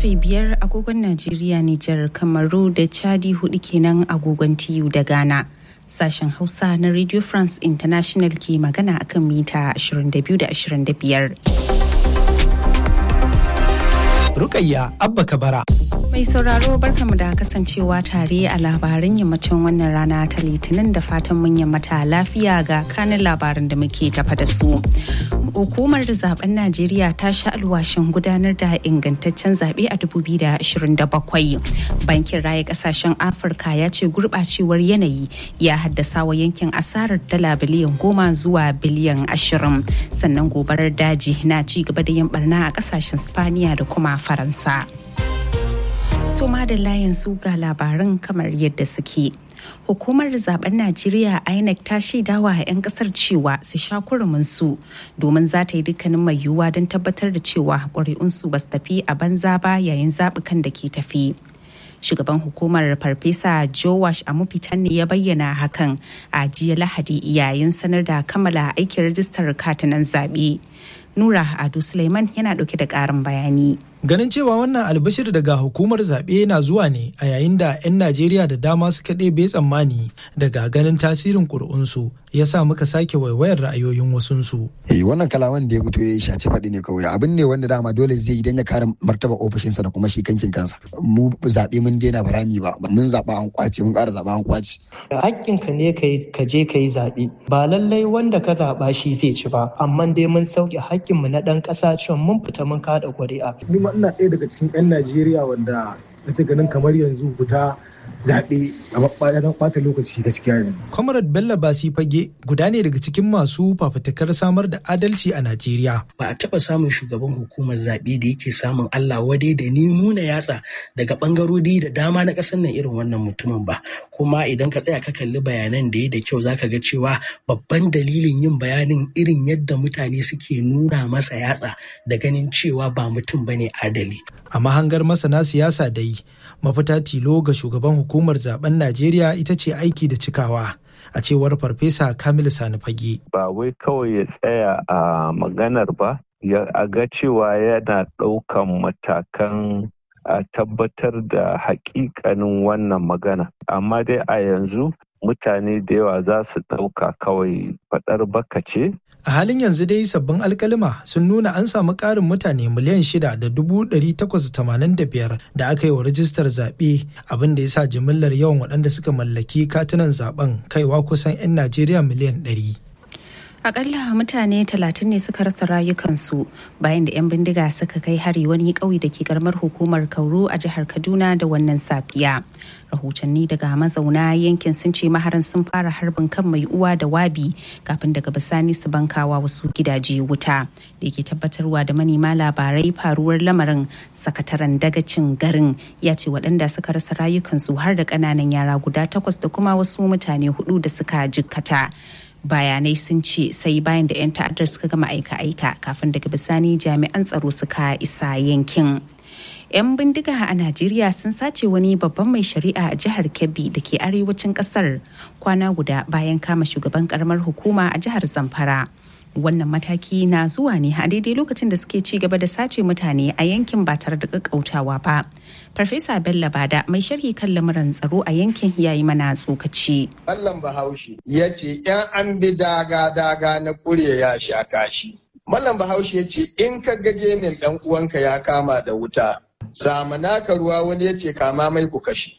karfe biyar agogon Najeriya, Nijar, Kamaru da Chadi hudu kenan agogon TU da Ghana. Sashen Hausa na Radio France International ke magana akan mita 22 da 25. Rukayya Abba Kabara. Mai sauraro barkamu da kasancewa tare a labaran yammacin wannan rana ta litinin da fatan mun yammata lafiya ga kanin labaran da muke tafa da su. Hukumar zaben Najeriya ta sha alwashin gudanar da ingantaccen zaɓe a 2027. Bankin Raya Ƙasashen Afirka ya ce gurɓacewar yanayi ya haddasa wa yankin asarar dala biliyan goma zuwa biliyan ashirin. Sannan gobarar daji na ci gaba da yin barna a ƙasashen Spaniya da kuma Faransa. To madalla yanzu ga labaran kamar yadda suke. Hukumar zaben Najeriya INEC ta shaidawa 'yan kasar cewa su sha su domin za ta yi dukkanin mai yiwuwa don tabbatar da cewa ƙuri'unsu ba su tafi a banza ba yayin zaɓukan da ke tafi. shugaban hukumar farfesa jowash amufitan ne ya bayyana hakan a jiya lahadi yayin sanar da kammala aikin rajistar katinan zaɓe nura ado suleiman yana ɗauke da ƙarin bayani Ganin cewa wannan albashir daga hukumar zaɓe na zuwa ne a yayin da 'yan Najeriya da dama suka ɗebe tsammani daga ganin tasirin ƙuri'unsu ya sa muka sake waiwayar ra'ayoyin wasunsu. Eh wannan kalaman da ya fito ya shaci faɗi ne kawai abin ne wanda dama dole zai yi don ya kare martaba ofishinsa da kuma shi kankin kansa. Mu zaɓe mun daina barami ba mun zaɓa an kwace mun ƙara zaɓa an kwace. Hakkinka ne ka je ka yi zaɓe ba lallai wanda ka zaɓa shi zai ci ba amma dai mun sauke hakkinmu na ɗan ƙasa cewa mun fita mun kaɗa ƙuri'a. Ni ma ina ɗaya daga cikin 'yan Najeriya wanda nake ganin kamar yanzu fita zaɓe a don ɓata lokaci gaskiya ne. Comrade Bello Basi Fage guda ne daga cikin masu fafutukar samar da adalci a Najeriya. Ba a taɓa samun shugaban hukumar zaɓe da yake samun Allah wadai da ni nuna yatsa daga ɓangarori da dama na ƙasar nan irin wannan mutumin ba. Kuma idan ka tsaya ka kalli bayanan da ya da kyau zaka ga cewa babban dalilin yin bayanin irin yadda mutane suke nuna masa yatsa da ganin cewa ba mutum bane adali. A mahangar masana siyasa dai mafita tilo ga shugaban hukumar zaben Najeriya ita ce aiki da cikawa. A cewar Farfesa Kamilu Sani Fage. Ba wai kawai ya tsaya a maganar ba, ya ga cewa yana ɗaukan matakan a tabbatar da hakikanin wannan magana. Amma dai a yanzu mutane da yawa za su ɗauka kawai faɗar baka ce A halin yanzu dai sabbin alkalima sun nuna an samu ƙarin mutane miliyan shida da dubu ɗari takwas tamanin da biyar da aka yi wa rajistar zaɓe abin da ya sa jimillar yawan waɗanda suka mallaki katunan zaɓen kaiwa kusan 'yan Najeriya miliyan ɗari. Akalla mutane talatin ne suka rasa rayukansu bayan da 'yan bindiga suka kai hari wani ƙauye da ke karamar hukumar Kauru a jihar Kaduna da wannan safiya. Rahotanni daga mazauna yankin sun ce maharan sun fara harbin kan mai uwa da wabi kafin daga bisani su bankawa wasu gidaje wuta. Da ke tabbatarwa da manema labarai faruwar lamarin sakataren dagacin garin ya ce waɗanda suka rasa rayukansu har da ƙananan yara guda takwas da kuma wasu mutane hudu da suka jikkata. bayanai sun ce sai bayan da 'yan ta'addar suka gama aika-aika kafin daga bisani jami'an tsaro suka isa yankin. 'yan bindiga a najeriya sun sace wani babban mai shari'a a jihar kebbi da ke arewacin kasar kwana guda bayan kama shugaban karamar hukuma a jihar zamfara wannan mataki na zuwa ne a daidai lokacin da suke ci gaba da sace mutane a yankin ba tare da kakkautawa ba farfesa bello bada mai sharhi kan lamuran tsaro a yankin ya yi mana tsokaci mallam bahaushe ya ce yan an bi daga daga na kure ya sha kashi mallam bahaushe ya ce in ka gaje min dan uwanka ya kama da wuta zamana ka ruwa wani ya ce kama mai ku kashi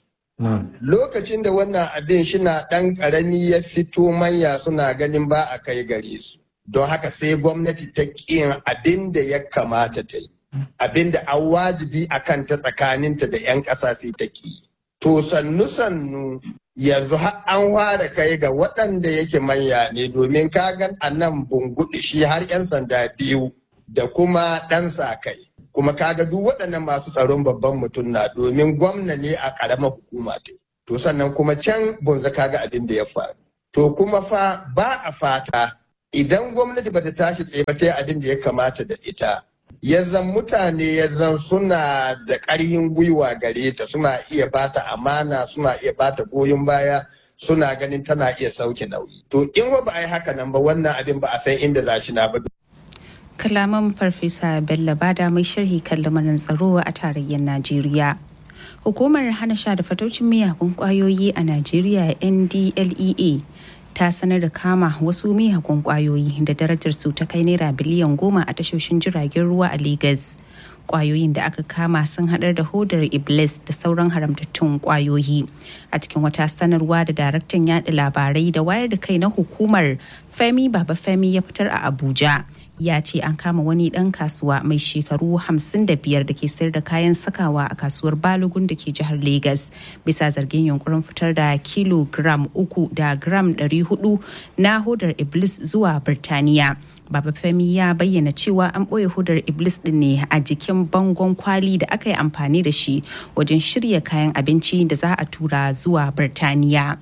lokacin da wannan abin shina dan karami ya fito manya suna ganin ba a kai gare su don haka sai gwamnati ta ƙin abin da ya kamata ta yi abin da an wajibi a kanta tsakaninta da 'yan ƙasa sai ta ƙi to sannu sannu yanzu har an fara kai ga waɗanda yake manya ne domin kagan a nan bunguɗi shi har 'yan sanda biyu da kuma ɗan sa kai kuma kaga duk waɗannan masu tsaron babban mutum na domin gwamna ne a ƙaramar hukuma ta to sannan kuma can bunza kaga abin da ya faru to kuma fa ba a fata idan gwamnati bata tashi tsaye ba ta abin da ya kamata da ita ya zan mutane ya zan suna da ƙarhin gwiwa gare ta suna iya bata amana suna iya bata goyon baya suna ganin tana iya sauke nauyi to in ba a yi haka nan ba wannan abin ba a san inda za shi na ba kalaman farfesa bello bada mai sharhi kan lamarin tsaro a tarayyar najeriya hukumar hana sha da fataucin miyagun kwayoyi a najeriya ndlea ta sanar da kama wasu miyagun kwayoyi da darajar su ta kai naira biliyan goma a tashoshin jiragen ruwa a Legas. kwayoyin da aka kama sun hadar da hodar iblis da sauran haramtattun kwayoyi a cikin wata sanarwa da daraktan yada labarai da wayar da kai na hukumar femi baba femi ya fitar a abuja ya ce an kama wani dan kasuwa mai shekaru 55 da ke sayar da kayan sakawa a kasuwar balogun da ke jihar Legas bisa zargin yunkurin fitar da kilogram uku da gram 400 na hodar iblis zuwa birtaniya Baba Femi ya bayyana cewa an ɓoye hudar Iblis ɗin ne a jikin bangon kwali da aka yi amfani da shi wajen shirya kayan abinci da za a tura zuwa Birtaniya.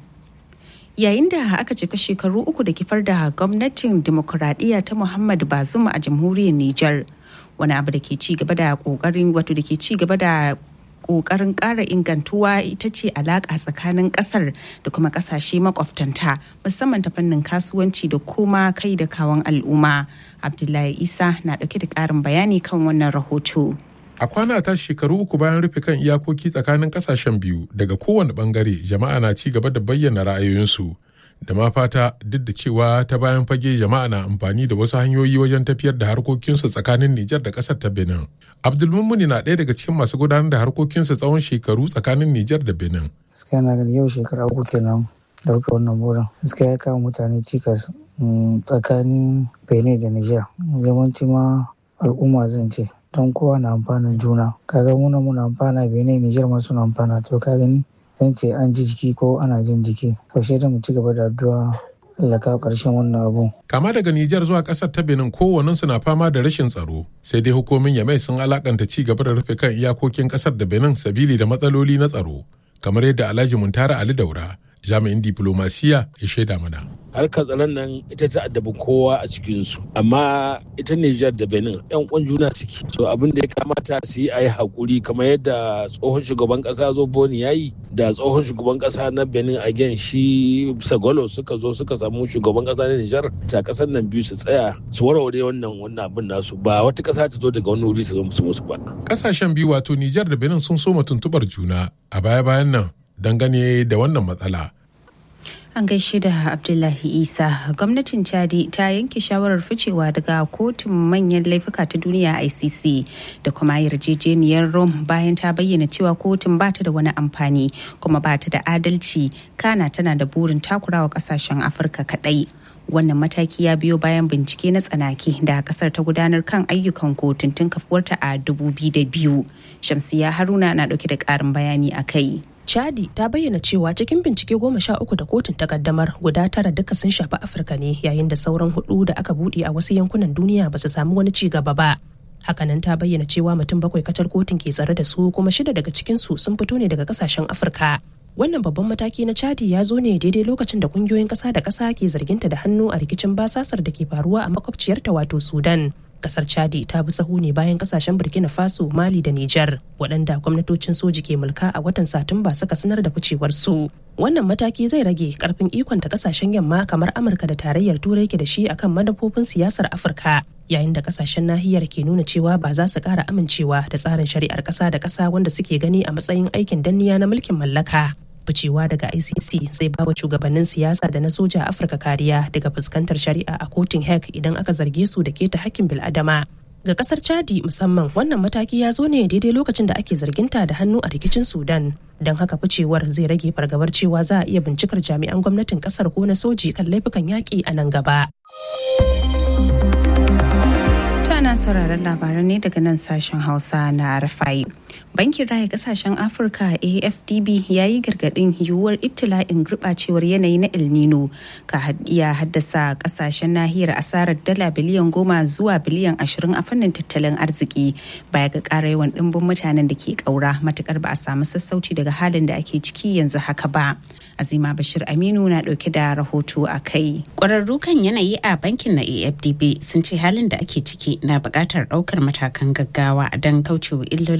Yayin da aka cika shekaru uku da kifar da gwamnatin demokuraɗiyya ta Muhammad Bazum a jamhuriyar Nijar. Wani abu da ke ci gaba da ƙoƙarin wato da ke ci gaba da kokarin ƙara ingantuwa ita ce alaƙa tsakanin ƙasar da kuma ƙasashe makwabtanta musamman ta fannin kasuwanci da kuma kai da kawon al'umma abdullahi isa na ɗauke da ƙarin bayani kan wannan rahoto a kwana ta shekaru uku bayan rufe kan iyakoki tsakanin ƙasashen biyu daga kowane ɓangare jama'a na ci gaba da bayyana ra'ayoyinsu da ma fata duk da cewa ta bayan fage jama'a na amfani da wasu hanyoyi wajen tafiyar da harkokinsu tsakanin Nijar da ƙasar ta Benin. Abdulmumuni na ɗaya daga cikin masu gudanar da harkokinsu tsawon shekaru tsakanin Nijar da Benin. Gaskiya na gani yau shekara uku kenan da rufe wannan burin. Gaskiya ya kawo mutane cikas tsakanin Benin da Nijar. Yawanci ma al'umma zan ce don kowa na amfanin juna. Kaga muna muna amfana Benin Nijar ma suna amfana to ka gani zan ce an ji jiki ko ana jin jiki kaushe da mu ci gaba da addu'a Allah kawo ƙarshen wannan abu. Kama daga Nijar zuwa ƙasar ta Benin kowannen na fama da rashin tsaro sai dai hukumin Yamai sun alakanta ci gaba da rufe kan iyakokin ƙasar da Benin sabili da matsaloli na tsaro kamar yadda Alhaji Muntara Ali Daura jami'in diplomasiya ya shaida mana. harkar tsaron nan ita ta addabi kowa a cikinsu amma ita Nijar da Benin yan kwan juna suke so abin da ya kamata su yi a yi haƙuri kamar yadda tsohon shugaban ƙasa zo boni ya yi da tsohon shugaban ƙasa na Benin again shi Sagolo suka zo suka samu shugaban ƙasa na Nijar ta ƙasar nan biyu su tsaya su warware wannan wannan abin nasu ba wata ƙasa ta zo daga wani wuri su zo musu musu ba. Ƙasashen biyu wato Nijar da Benin sun soma tuntuɓar juna a baya-bayan nan dangane da wannan matsala. An gaishe da Abdullahi Isa, gwamnatin Chadi ta yanke shawarar ficewa daga kotun manyan laifuka ta duniya ICC da kuma yarjejeniyar Rome bayan ta bayyana cewa kotun ba ta da wani amfani kuma ba ta da adalci kana tana da burin takurawa kasashen Afirka kadai. Wannan mataki ya biyo bayan bincike na tsanaki da kasar ta gudanar kan ayyukan kotun tun kafuwarta a 2002. Shamsiya Haruna na dauke da karin bayani a kai. Chadi ta bayyana cewa cikin bincike goma sha uku da kotun ta kaddamar guda tara duka sun shafi Afirka ne yayin da sauran hudu da aka bude a wasu yankunan duniya ba su samu wani ci gaba ba. Hakanan ta bayyana cewa mutum bakwai kacal kotun ke tsare da su kuma shida daga cikin su sun fito ne daga kasashen Afirka. Wannan babban mataki na Chadi ya zo ne daidai lokacin da kungiyoyin kasa da kasa ke zarginta da hannu a rikicin basasar da ke faruwa a makwabciyarta wato Sudan. kasar chadi ta bi sahu ne bayan kasashen burkina faso mali da nijar waɗanda gwamnatocin soji ke mulka a watan satumba suka sanar da ficewar su wannan mataki zai rage karfin ikon da kasashen yamma kamar amurka da tarayyar turai ke da shi akan manufofin siyasar afirka yayin da kasashen nahiyar ke nuna cewa ba za su ƙara amincewa da tsarin shari'ar ƙasa da ƙasa wanda suke gani a matsayin aikin danniya na mulkin mallaka ficewa daga ICC zai bawa shugabannin siyasa da na soja a Afirka kariya daga fuskantar shari'a a kotun Hague idan aka zarge su da keta hakkin bil'adama. Ga kasar Chadi musamman wannan mataki ya zo ne daidai lokacin da ake zarginta da hannu a rikicin Sudan. Don haka ficewar zai rage fargabar cewa za a iya bincikar jami'an gwamnatin kasar ko na soji kan laifukan yaƙi a nan gaba. Tana sauraron labaran ne daga nan sashen Hausa na Rafai. Bankin Raya Kasashen Afirka AFDB ya yi gargaɗin yiwuwar ibtila'in gurɓacewar yanayi na El Nino ka iya haddasa kasashen nahiyar asarar dala biliyan goma zuwa biliyan ashirin a fannin tattalin arziki baya ga ƙara yawan ɗimbin mutanen da ke ƙaura matukar ba a samu sassauci daga halin da ake ciki yanzu haka ba. Azima Bashir Aminu na ɗauke da rahoto a kai. Ƙwararru kan yanayi a bankin na AFDB sun ce halin da ake ciki na buƙatar ɗaukar matakan gaggawa don kaucewa illolin da zai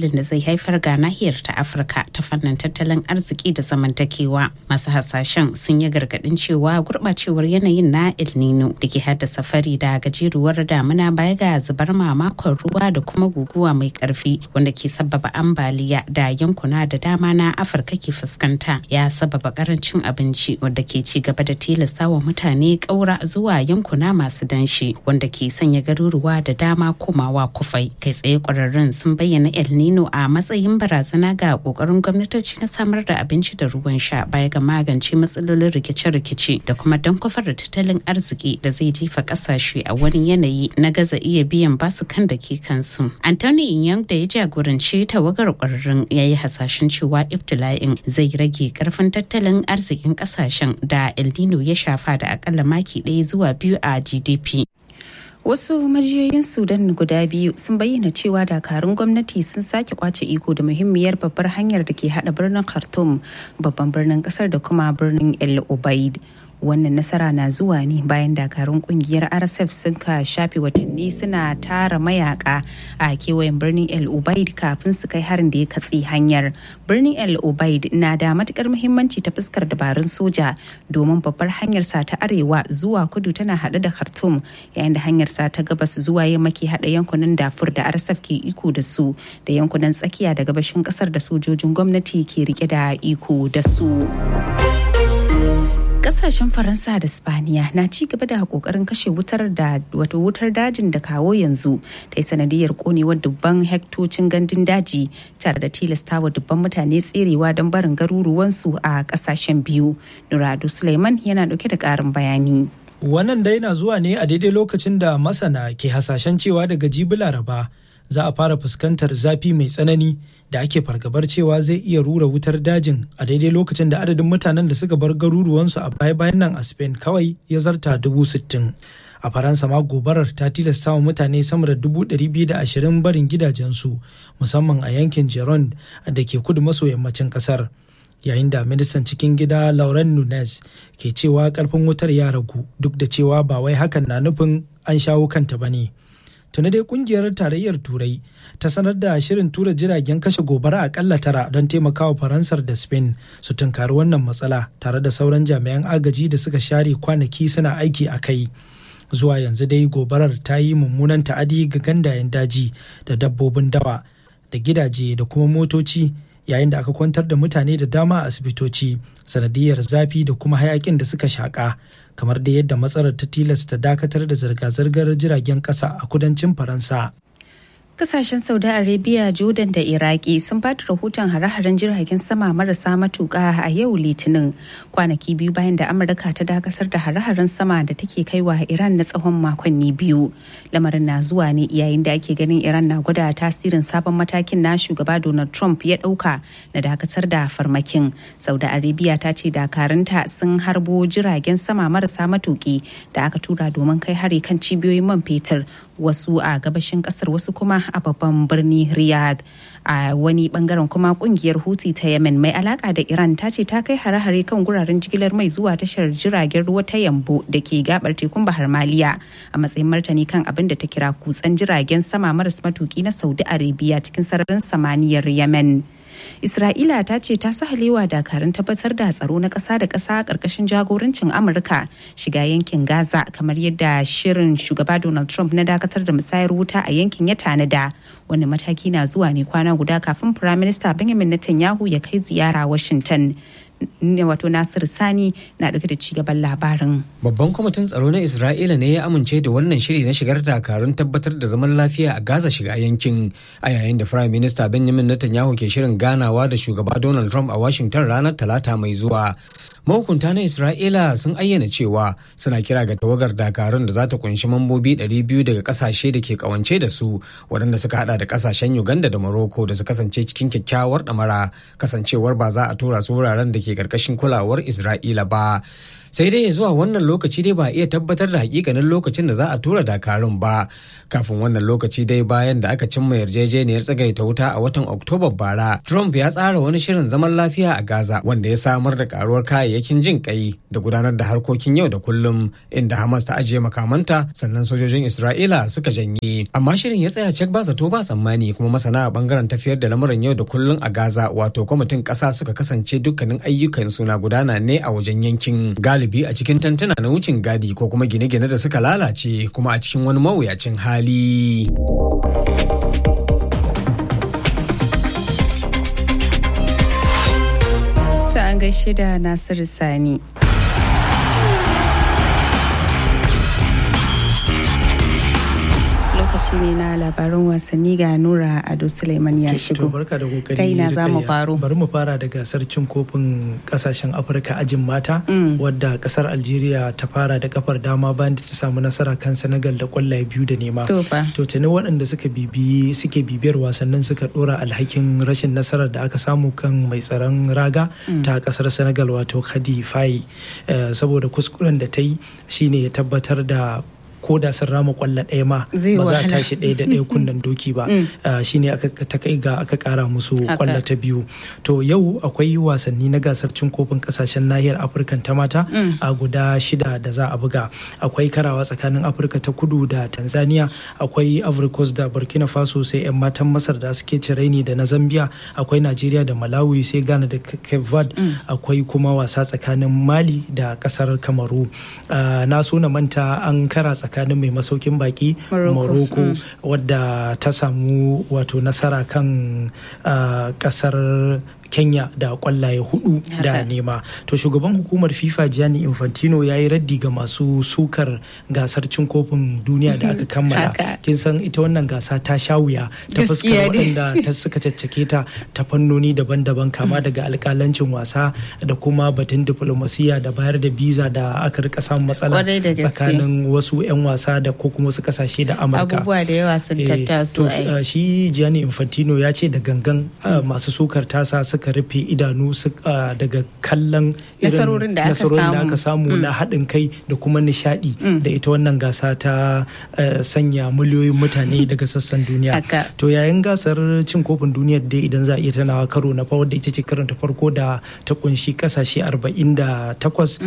haifar ga nahiyar ta afirka ta fannin tattalin arziki da zamantakewa masu hasashen sun yi gargadin cewa gurɓacewar yanayin na el nino da ke haddasa fari da gajeruwar damuna baya ga zubar mamakon ruwa da kuma guguwa mai karfi wanda ke sababa ambaliya da yankuna da dama na afirka ke fuskanta ya sababa karancin abinci wanda ke ci gaba da tilasta wa mutane ƙaura zuwa yankuna masu danshi wanda ke sanya garuruwa da dama komawa kufai kai tsaye ƙwararrun sun bayyana el nino a matsayin barazana ga ƙoƙarin gwamnatoci na samar da abinci da ruwan sha baya ga magance matsalolin rikice-rikice da kuma don kwafar da tattalin arziki da zai jefa ƙasashe a wani yanayi na gaza iya biyan basukan da ke kansu anthony young da ya jagoranci tawagar ƙwararrun ya yi hasashen cewa ibtila'in zai rage karfin tattalin arzikin ƙasashen da el nino ya shafa da akalla maki ɗaya zuwa biyu a gdp Wasu majiyoyin Sudan guda biyu sun bayyana cewa dakarun gwamnati sun sake kwace iko da muhimmiyar babbar hanyar da ke hada birnin Khartoum babban birnin kasar da kuma birnin El Ubaid. wannan nasara na zuwa ne bayan dakarun kungiyar rsf sun ka shafe watanni suna tara mayaka a kewayen birnin el ubaid kafin su kai harin da ya katse hanyar birnin el ubaid na da matukar muhimmanci ta fuskar dabarun soja domin babbar hanyar sa ta arewa zuwa kudu tana hade da khartoum yayin da hanyar sa ta gabas zuwa yamma ke hada yankunan dafur da rsf ke iko da su da yankunan tsakiya da gabashin kasar da sojojin gwamnati ke rike da iko da su. kasashen faransa da spaniya na ci gaba da kokarin kashe wutar da wato wutar dajin da kawo yanzu ta yi sanadiyar konewar dubban hektocin gandun daji tare da tilastawa dubban mutane tserewa don barin garuruwansu a kasashen biyu nuradu suleiman yana dauke da karin bayani wannan dai na zuwa ne a daidai lokacin da masana ke hasashen cewa daga jibi laraba za a fara fuskantar zafi mai tsanani da ake fargabar cewa zai iya rura wutar dajin a daidai lokacin da adadin mutanen da suka bar garuruwansu a baya-bayan nan a spain kawai ya zarta dubu sittin a faransa ma gobarar ta tilasta wa mutane sama da dubu ɗari biyu da ashirin barin gidajensu musamman a yankin gironde da ke kudu maso yammacin ƙasar yayin da ministan cikin gida lauren nunes ke cewa karfin wutar ya ragu duk da cewa ba wai hakan na nufin an shawo kanta ba ne. tuni dai kungiyar tarayyar turai ta sanar da shirin tura jiragen kashe gobara akalla tara don taimakawa faransar da spain su tunkari wannan matsala tare da sauran jami'an agaji da suka share kwanaki suna aiki a kai zuwa yanzu dai gobarar ta yi mummunan ta'adi ga gandayen daji da dabbobin dawa da gidaje da kuma motoci yayin da aka kwantar da mutane da dama a asibitoci sanadiyar zafi da kuma hayakin da suka shaƙa kamar da yadda matsalar ta tilasta dakatar da zirga-zirgar jiragen ƙasa a kudancin faransa Kasashen Saudi Arabia, Jordan da Iraki sun bada rahoton hare-haren jiragen sama marasa matuƙa a yau Litinin kwanaki biyu bayan da Amurka ta dakatar da hare-haren sama da take kaiwa Iran na tsawon makonni biyu. Lamarin na zuwa ne yayin da ake ganin Iran na gwada tasirin sabon matakin na shugaba Donald Trump ya ɗauka na dakatar da farmakin. Saudi Arabia ta ce dakarunta sun harbo jiragen sama marasa matuƙi da aka tura domin kai hari kan cibiyoyin man fetur wasu a gabashin kasar wasu kuma a babban birni riyadh a wani bangaren kuma kungiyar huti ta yemen mai alaka da iran ta ce ta kai hare-hare kan guraren jigilar mai zuwa tashar jiragen ruwa ta yambo da ke gabar tekun bahar maliya a matsayin martani kan abin da ta kira kutsen jiragen sama maras matuki na saudi arabia cikin sararin samaniyar yemen Isra'ila ta ce ta sahalewa dakarun tabbatar da tsaro na ƙasa da ƙasa ƙarƙashin jagorancin Amurka shiga yankin Gaza kamar yadda shirin shugaba Donald Trump na dakatar da musayar wuta a yankin ya tanada. Wani mataki na zuwa ne kwana guda kafin Firaminista Benjamin Netanyahu ya kai ziyara Washington. wato Nasir Sani na dauke da cigaban labarin. Babban kwamitin tsaro na Isra'ila ne ya amince da wannan shiri na shigar dakarun tabbatar da zaman lafiya a Gaza shiga yankin a yayin da Prime Minister Benjamin Netanyahu ke shirin ganawa da shugaba Donald Trump a Washington ranar Talata mai zuwa. Mahukunta na Isra'ila sun ayyana cewa suna kira ga tawagar dakarun da za ta kunshi mambobi 200 daga kasashe da ke kawance da su waɗanda suka hada da kasashen Uganda da Morocco da su kasance cikin kyakkyawar ɗamara kasancewar ba za a tura su wuraren da ke karkashin kulawar Isra'ila ba. sai dai zuwa wannan lokaci dai ba a iya tabbatar da hakikanin lokacin da za a tura dakarun ba kafin wannan lokaci dai bayan da aka cimma yarjejeniyar tsagaita wuta a watan oktoba bara trump ya tsara wani shirin zaman lafiya a gaza wanda ya samar da karuwar kayayyakin jin kai da gudanar da harkokin yau da kullum inda hamas ta ajiye makamanta sannan sojojin isra'ila suka janye amma shirin ya tsaya cek ba zato ba tsammani kuma masana a bangaren tafiyar da lamuran yau da kullum a gaza wato kwamitin kasa suka kasance dukkanin ayyukan suna gudana ne a wajen yankin galibi a cikin tantuna na wucin gadi ko kuma gine-gine da suka lalace kuma a cikin wani mawuyacin hali. Ta an gaishe da Nasiru Sani. lokaci ne na labarin wasanni ga Nura Ado Suleiman ya shigo. barka da kokari. Ta ina za mu faro. Bari mu fara da gasar cin kofin kasashen Afirka ajin mata wadda kasar Algeria ta fara da kafar dama bayan da ta samu nasara kan Senegal da kwallaye biyu da nema. To fa. To tuni waɗanda suka bibi suke bibiyar wasannin suka dora alhakin rashin nasarar da aka samu kan mai tsaron raga ta kasar Senegal wato Khadi Faye saboda kuskuren da ta yi shine ya tabbatar da ko da sun rama kwallo ɗaya ma ba za a tashi ɗaya da ɗaya kunnen doki ba shine aka ta kai ga aka kara musu kwallo ta biyu to yau akwai wasanni na gasar cin kofin kasashen nahiyar afirka ta mata a guda shida da za a buga akwai karawa tsakanin afirka ta kudu da tanzania akwai africos da burkina faso sai 'yan matan masar da suke cireni da na zambia akwai najeriya da malawi sai ghana da cape verde akwai kuma wasa tsakanin mali da kasar kamaru na so na manta an kara tsakanin tsakanin mai masaukin baki morocco wadda ta samu wato nasara kan kasar kenya da kwallaye hudu da nema to shugaban hukumar fifa gianni infantino ya yi raddi ga masu sukar gasar cin kofin duniya da aka kammala kin san ita wannan gasa ta sha wuya ta fuskar waɗanda ta suka caccake ta ta fannoni daban-daban kama daga alkalancin wasa da kuma batun diplomasiya da bayar da biza da aka rika samun matsala tsakanin wasu 'yan wasa da ko kuma wasu kasashe da amurka abubuwa da yawa sun tattaso shi gianni infantino ya ce da gangan masu sukar tasa suka rufe idanu daga kallon nasarorin da aka samu na haɗin kai da kuma nishadi da ita wannan gasa ta sanya miliyoyin mutane daga sassan duniya to yayin gasar cin kofin duniyar dai idan za a iya tanawa karo na farko da ita ce karin ta farko da ta kunshi kasashe 48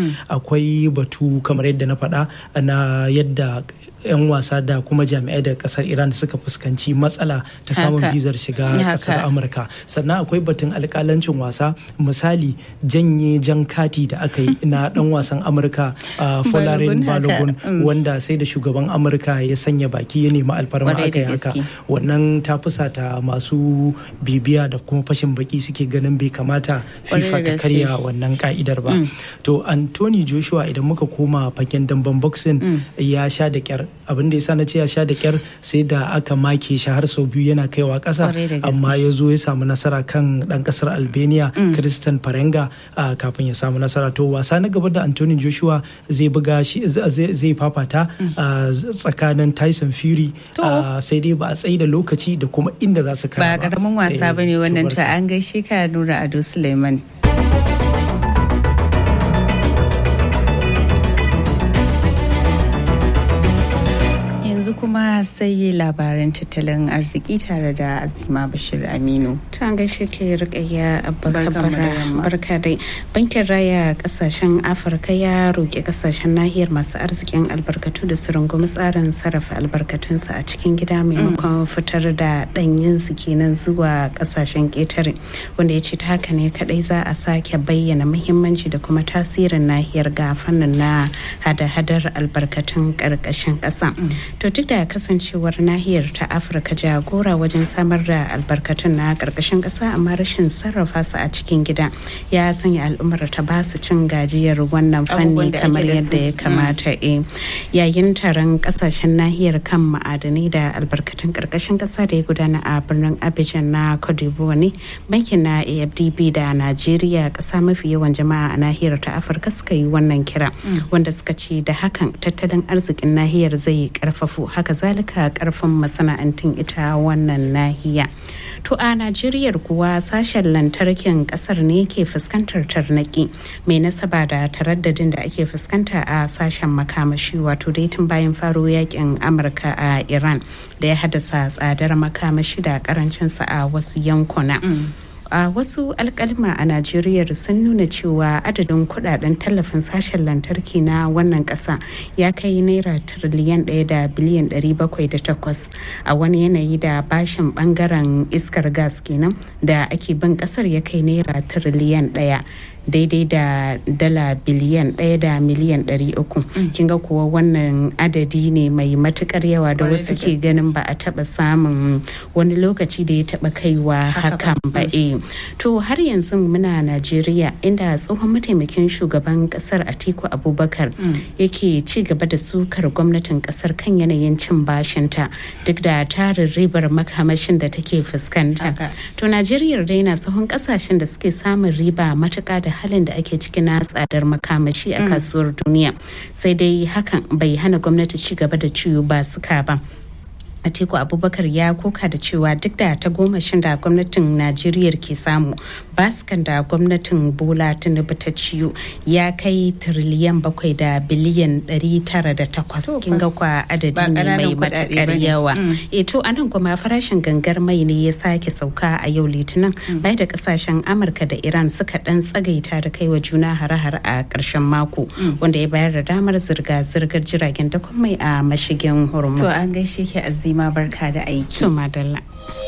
akwai batu kamar yadda na faɗa na yadda 'yan wasa da kuma jami'ai daga kasar iran suka fuskanci matsala ta samun bizar shiga kasar amurka sannan akwai batun alkalancin wasa misali janye jan kati da aka yi na dan wasan amurka folarin balogun wanda sai da shugaban amurka ya sanya baki ya nemi alfarma aka yi haka wannan ta fusata masu bibiya da kuma fashin baki suke ganin bai kamata fifa ta karya wannan ka'idar ba to anthony joshua idan muka koma fagen damben boxing ya sha da kyar abin da yasa na ce ya sha da kyar sai da aka make shi har sau biyu yana kaiwa ƙasa amma ya zo ya samu nasara kan ɗan ƙasar albania christian farenga kafin ya samu nasara to wasa na gaba da anthony joshua zai buga shi zai fafata tsakanin tyson fury sai dai ba a tsayi da lokaci da kuma inda za su kara ba karamin wasa bane wannan ta an gaishe ka nura ado suleiman yanzu kuma sai labaran tattalin arziki tare da azima bashir aminu ta gaishe ke rikayya barka dai bankin raya kasashen afirka ya roƙi kasashen nahiyar masu arzikin albarkatu da su rungumi tsarin sarrafa albarkatunsu a cikin gida maimakon fitar da ɗanyen su kenan zuwa kasashen ƙetare wanda ya ce ta haka ne kadai za a sake bayyana muhimmanci da kuma tasirin nahiyar ga fannin na hada-hadar albarkatun ƙarƙashin ƙasa to duk da kasancewar nahiyar ta afirka jagora wajen samar da albarkatun na karkashin kasa amma rashin sarrafa su a cikin gida ya sanya al'ummar ta ba su cin gajiyar wannan fanni kamar yadda ya kamata e yayin taron kasashen nahiyar kan ma'adanai da albarkatun karkashin kasa da ya gudana a birnin abidjan na cote ne bankin na afdb da najeriya kasa mafi yawan jama'a a nahiyar ta afirka suka yi wannan kira wanda suka ce da hakan tattalin arzikin nahiyar zai karfafu haka zalika karfin masana'antun ita wannan nahiya To a Najeriya kuwa sashen lantarkin kasar ne ke fuskantar tarnaki mai nasaba da taraddadin da ake fuskanta a sashen makamashi wato dai tun bayan faro yakin Amurka a Iran da ya haddasa tsadar makamashi da karancinsa a wasu yankuna. a wasu alkalma a najeriya sun nuna cewa adadin kudaden tallafin sashen lantarki na wannan kasa ya kai naira tiriliyan ɗaya da biliyan ɗari bakwai da takwas a wani yanayi da bashin bangaren iskar gas kenan da ake bin kasar ya kai naira tiriliyan ɗaya daidai da dala biliyan ɗaya da miliyan ɗari uku kin ga kuwa wannan adadi ne mai matukar yawa da wasu ke ganin ba a taɓa samun wani lokaci da ya taɓa kaiwa hakan ba e to har yanzu muna najeriya inda tsohon mataimakin shugaban kasar atiku abubakar yake ci gaba da sukar gwamnatin kasar kan yanayin cin bashinta duk da tarin ribar makamashin da take fuskanta to najeriya dai na tsohon kasashen da suke samun riba matuka da halin da ake ciki na tsadar makamashi a kasuwar duniya sai dai hakan bai hana gwamnati ci gaba da ciwo ba suka ba Atiku Abubakar ya koka da cewa duk da ta gomashin da gwamnatin Najeriya ke samu baskan da gwamnatin Bola Tinubu ta ciyo ya kai tiriliyan bakwai da biliyan ɗari tara da takwas kin ga kwa adadi ne mai matakar yawa. E to anan kuma farashin gangar mai ne ya sake sauka a yau litinin bai da kasashen Amurka da Iran suka dan tsagaita da kaiwa juna hare-hare a ƙarshen mako wanda ya bayar da damar zirga-zirgar jiragen dakon mai a mashigin Hormuz. To an gaishe ki azima barka da aiki. To madalla.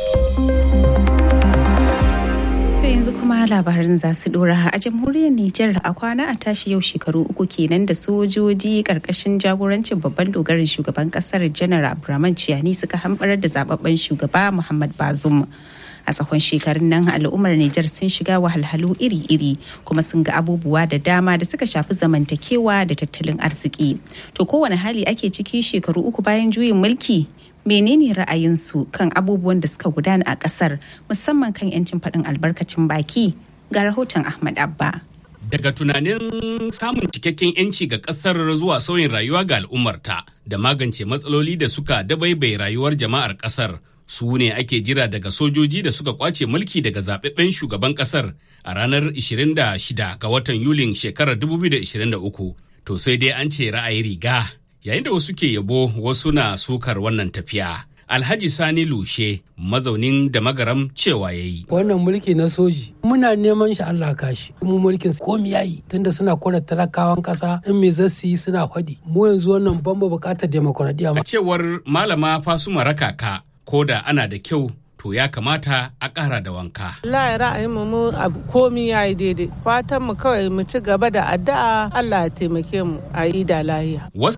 To yanzu kuma labarin za su dora a jamhuriyar Nijar a kwana a tashi yau shekaru uku kenan da sojoji karkashin jagorancin babban dogarin shugaban kasar janar Abdurrahman Ciyani suka hambarar da zababben shugaba Muhammad Bazoum. a tsakon shekarun nan al'ummar Nijar sun shiga wahalhalu iri-iri kuma sun ga abubuwa da dama da suka shafi zamantakewa da tattalin arziki. To kowane hali ake ciki shekaru uku bayan juyin mulki menene ra'ayinsu kan abubuwan da suka gudana a kasar musamman kan 'yancin faɗin albarkacin baki ga rahoton Ahmad Abba. Daga tunanin samun cikakken 'yanci ga ƙasar zuwa sauyin rayuwa ga al'ummarta da magance matsaloli da suka dabaibai rayuwar jama'ar ƙasar su ne ake jira daga sojoji da suka kwace mulki daga zaɓaɓɓen shugaban ƙasar a ranar 26 ga watan Yulin shekarar 2023. To sai dai an ce ra'ayi riga yayin da wasu ke yabo wasu na sukar wannan tafiya. Alhaji Sani Lushe mazaunin da magaram cewa ya yi. Wannan mulki na soji muna neman shi Allah kashi. Mu mulkin komi yayi tunda suna kora talakawan kasa in me zasu yi suna faɗi. Mu yanzu wannan ban bukatar demokuraɗiyya. A cewar malama Fasuma Rakaka ko da ana da kyau to ya kamata a ƙara da wanka. Allah ra'ayin mu abu komi ya yi daidai. Fatan mu kawai mu ci gaba da addu'a Allah ya taimake mu a yi da lahiya. Wasu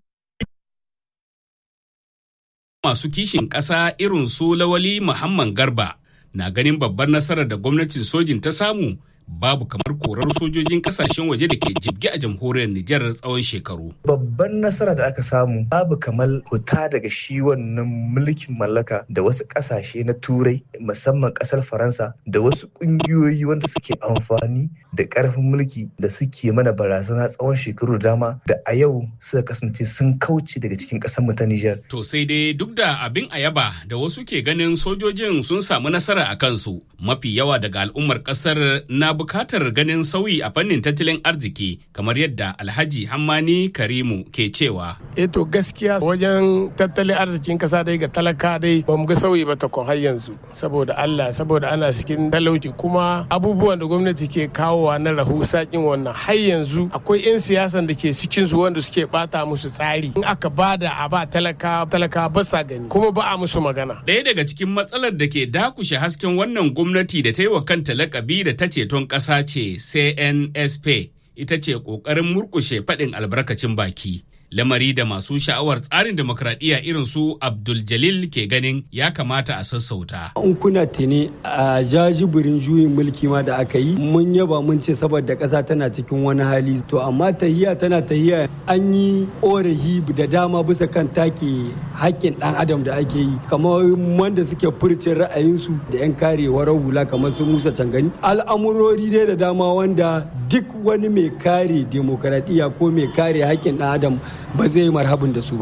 masu kishin ƙasa irin su Lawali Muhammad Garba na ganin babbar nasarar da gwamnatin sojin ta samu babu kamar korar sojojin kasashen waje da ke jibge a jamhuriyar Nijar tsawon shekaru. Babban nasara da aka samu babu kamar fita daga shi wannan mulkin mallaka da wasu kasashe na turai musamman kasar Faransa da wasu kungiyoyi wanda suke amfani da karfin mulki da suke mana barazana tsawon shekaru da dama da a yau suka kasance sun kauce daga cikin kasar mu ta Nijar. To sai dai duk da abin ayaba da wasu ke ganin sojojin sun samu nasara a kansu mafi yawa daga al'ummar kasar na bukatar ganin sauyi a fannin tattalin arziki kamar yadda alhaji hammani karimu ke cewa e to gaskiya wajen tattalin arzikin kasa dai ga talaka dai ba mu ga sauyi ba takon har yanzu saboda allah saboda ana cikin talauci kuma abubuwan da gwamnati ke kawowa na rahu sakin wannan har yanzu akwai 'yan siyasan da ke cikin su wanda suke bata musu tsari in aka bada a ba talaka talaka ba sa gani kuma ba a musu magana ɗaya daga cikin matsalar da ke dakushe hasken wannan gwamnati da ta yi wa kanta lakabi da ta ceton ƙasa ce CNSP ita ce ƙoƙarin murƙushe faɗin albarkacin baki. Lamari da masu sha'awar tsarin demokradiyya irin su Abdul Jalil ke ganin ya kamata a sassauta. In kuna tuni a jajibirin juyin mulki ma da aka yi mun yaba mun ce saboda ƙasa tana cikin wani hali to amma tahiya tana tahiya an yi ƙorafi da dama bisa kan take haƙƙin ɗan adam da ake yi kamar wanda suke furce ra'ayinsu da 'yan karewar hula kamar su musa cangani al'amurori dai da dama wanda duk wani mai kare demokaradiyya ko mai kare haƙƙin ɗan adam ba zai yi marhabin da su ba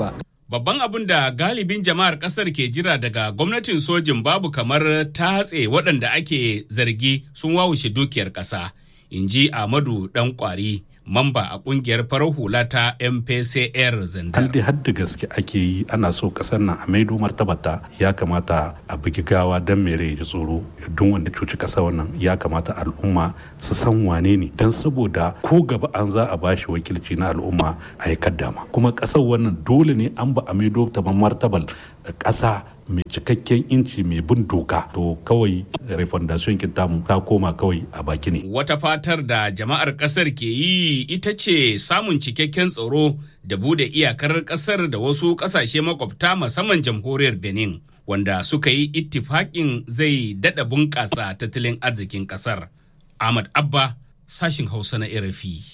Babban abin da galibin jama'ar ƙasar ke jira daga gwamnatin sojin babu kamar tatse waɗanda ake zargi sun wawushe dukiyar ƙasa, in ji Ahmadu ɗan ƙwari. mamba a kungiyar farar hula ta mpcr zandar. an dai hadda gaske ake yi ana so kasar nan a maido martabata ya kamata a bugi gawa don mere ya tsoro don wanda cuci kasa wannan ya kamata al'umma su san wane ne don saboda ko gaba an za a bashi wakilci na al'umma a yi kaddama kuma kasar wannan dole ne an ba a maido ta martabal kasa mai cikakken inci mai bin doka to kawai refondation tamu ta koma kawai a baki ne. Wata fatar da jama'ar kasar ke yi ita ce samun cikakken tsaro da bude iyakar kasar da wasu kasashe makwabta musamman jamhuriyar Benin wanda suka yi ittifaƙin zai daɗa bunƙasa tattalin arzikin kasar. Ahmad Abba sashin Hausa na RFI.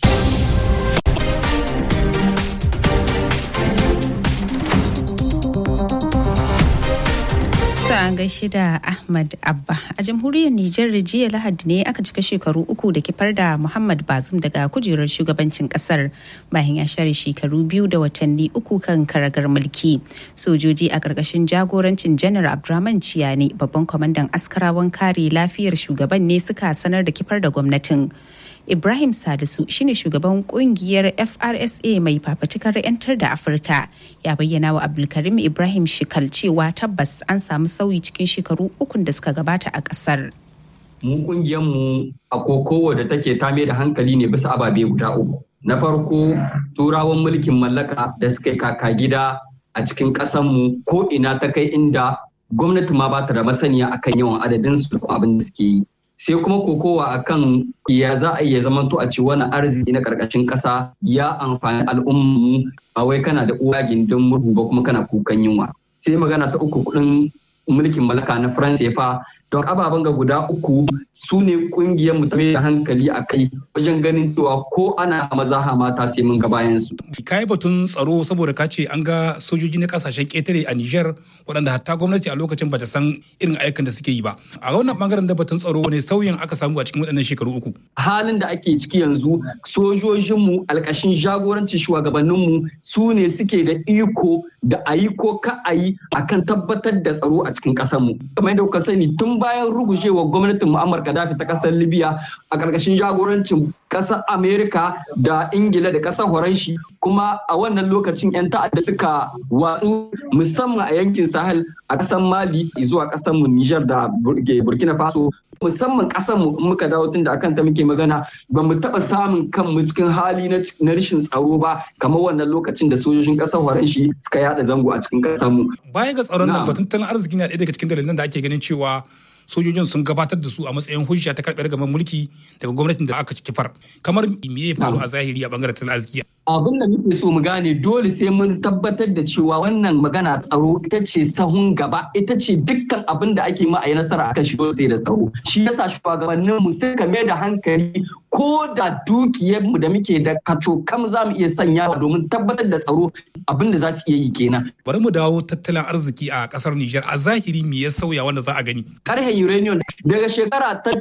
an gaishe da Ahmad Abba. A jamhuriyar Nijar jiya Lahadi ne aka cika shekaru uku da kifar da Muhammad Bazum daga kujerar shugabancin kasar bayan ya share shekaru biyu da watanni uku kan karagar mulki. Sojoji a ƙarƙashin jagorancin Janar Abdurrahman Ciyani babban kwamandan askarawan kare lafiyar shugaban ne suka sanar da kifar da gwamnatin. Ibrahim Salisu shine shugaban kungiyar FRSA mai fafatukar 'yantar da Afirka ya bayyana wa Abdulkarim Ibrahim Shikal cewa tabbas an samu sauyi cikin shekaru ukun da suka gabata a kasar. Mu mu a kokowa da take ta da hankali ne bisa ababe guda uku. Na farko turawan mulkin mallaka da suka yi kaka gida a cikin ƙasanmu ko ina ta kai inda gwamnati ma ba ta da masaniya akan yawan adadin su abin da suke yi. sai kuma kokowa akan ya za a iya zamanto a ci wani arziki na karkashin ƙasa ya amfani al'ummu ba wai kana da uwa gindin murhu ba kuma kana kukan yunwa sai magana ta uku kudin mulkin mallaka na faransa don ababen ga guda uku su ne kungiyar mu ta da hankali a kai wajen ganin cewa ko ana maza mata sai mun ga bayan su. Kai batun tsaro saboda ka ce an ga sojoji na kasashen ƙetare a Nijar waɗanda hatta gwamnati a lokacin bata san irin ayyukan da suke yi ba. A wannan bangaren da batun tsaro ne sauyin aka samu a cikin waɗannan shekaru uku. Halin da ake ciki yanzu sojojinmu alƙashin jagorancin shugabanninmu su ne suke da iko da a yi ko ka a yi akan tabbatar da tsaro a cikin ƙasarmu. Kamar yadda kuka sani tun bayan rugujewa gwamnatin Muammar Gaddafi ta kasar Libya a ƙarƙashin jagorancin ƙasar Amerika da Ingila da ƙasar Horanshi kuma a wannan lokacin 'yan ta'adda suka watsu musamman a yankin Sahel a ƙasar Mali zuwa ƙasar mu Niger da Burkina Faso musamman ƙasar mu muka dawo tun da akan ta muke magana ba mu taɓa samun kanmu cikin hali na rashin tsaro ba kamar wannan lokacin da sojojin ƙasar Horanshi suka yada zango a cikin ƙasar mu. Baya ga tsaron nan batun tattalin arziki na ɗaya daga cikin dalilan da ake ganin cewa sojojin sun gabatar da su a matsayin hujja ta karɓar gaban mulki daga gwamnatin da aka kifar kamar me ya faru a zahiri a bangaren tattalin arziki abin da muke so mu gane dole sai mun tabbatar da cewa wannan magana tsaro ita ce sahun gaba ita ce dukkan abin da ake ma a yi nasara akan shi sai da tsaro shi yasa shugabannin mu suka mai da hankali ko da dukiyar mu da muke da kaco kam za mu iya sanyawa domin tabbatar da tsaro abin da za su iya yi kenan bari mu dawo tattalin arziki a kasar Nijar a zahiri me ya sauya wanda za a gani karhen uranium daga shekara ta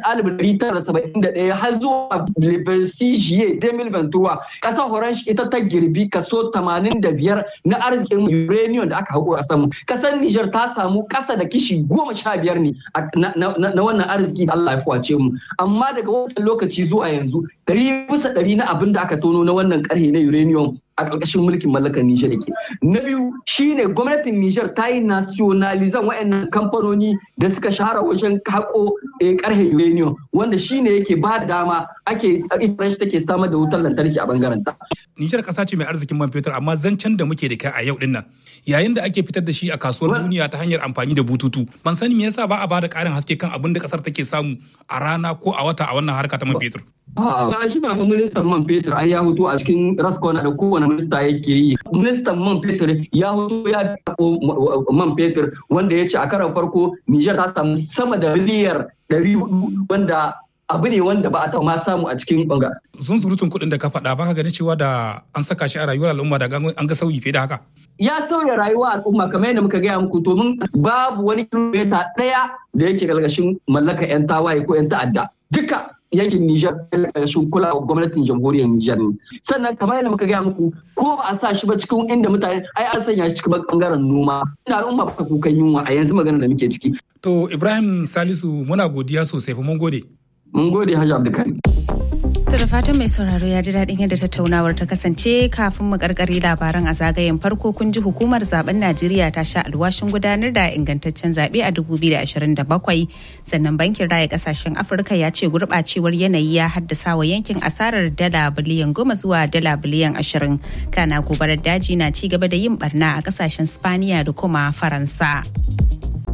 1971 har zuwa Libercijiye 2021 kasar Horanshi ita ta girbi kaso 85 na arzikin uranium da aka haƙo a samu. Kasar Nijar ta samu ƙasa da kishi goma sha biyar ne na wannan arziki da Allah ya fuwace mu. Amma daga wancan lokaci zuwa yanzu ɗari bisa ɗari na abin da aka tono na wannan ƙarhe na uranium a ƙarƙashin mulkin mallakar Nijar yake. Na biyu shine gwamnatin Nijar ta yi nationalizan waɗannan kamfanoni da suka shahara wajen haƙo ƙarhe uranium wanda shine yake ba da dama ake ita take samar da wutar lantarki a bangaren ta. Nijar ƙasa ce mai arzikin man fetur amma zancen da muke da kai a yau din nan yayin da ake fitar da shi a kasuwar duniya ta hanyar amfani da bututu ban sani me yasa ba a bada ƙarin haske kan abin da ƙasar take samu a rana ko a wata a wannan harka ta man fetur. A'a, shi ba ministan man fetur ai ya hutu a cikin raskona da kowane minista yake yi. Ministan man fetur ya hutu ya man fetur wanda ya ce a karan farko Nijar ta samu sama da miliyar 400 wanda abu ne wanda ba a taɓa ma samu a cikin banga. Sun surutun kuɗin da ka faɗa ba ka gani cewa da an saka shi a rayuwar al'umma da an ga sauyi fiye da haka. Ya sauya rayuwa al'umma kamar yadda muka gaya muku domin babu wani kilomita ɗaya da yake galgashin mallaka 'yan tawaye ko 'yan ta'adda. Duka yankin Nijar ƙarƙashin kulawar gwamnatin jamhuriyar Nijar ne. Sannan kamar yadda muka gaya muku ko ba a sa shi ba cikin inda mutane ai an sanya shi cikin bangaren noma. Ina al'umma ba kukan yunwa a yanzu magana da muke ciki. To Ibrahim Salisu muna godiya sosai fa mun gode. Mun gode Hajji Abdulkarim. To da fatan mai sauraro ya ji daɗin yadda tattaunawar ta kasance kafin mu karkare labaran a zagayen farko kun ji hukumar zaben Najeriya ta sha alwashin gudanar da ingantaccen zaɓe a 2027 sannan bankin raya kasashen Afirka ya ce gurɓacewar yanayi ya haddasa wa yankin asarar dala biliyan goma zuwa dala biliyan ashirin kana gobarar daji na ci gaba da yin barna a kasashen Spaniya da kuma Faransa.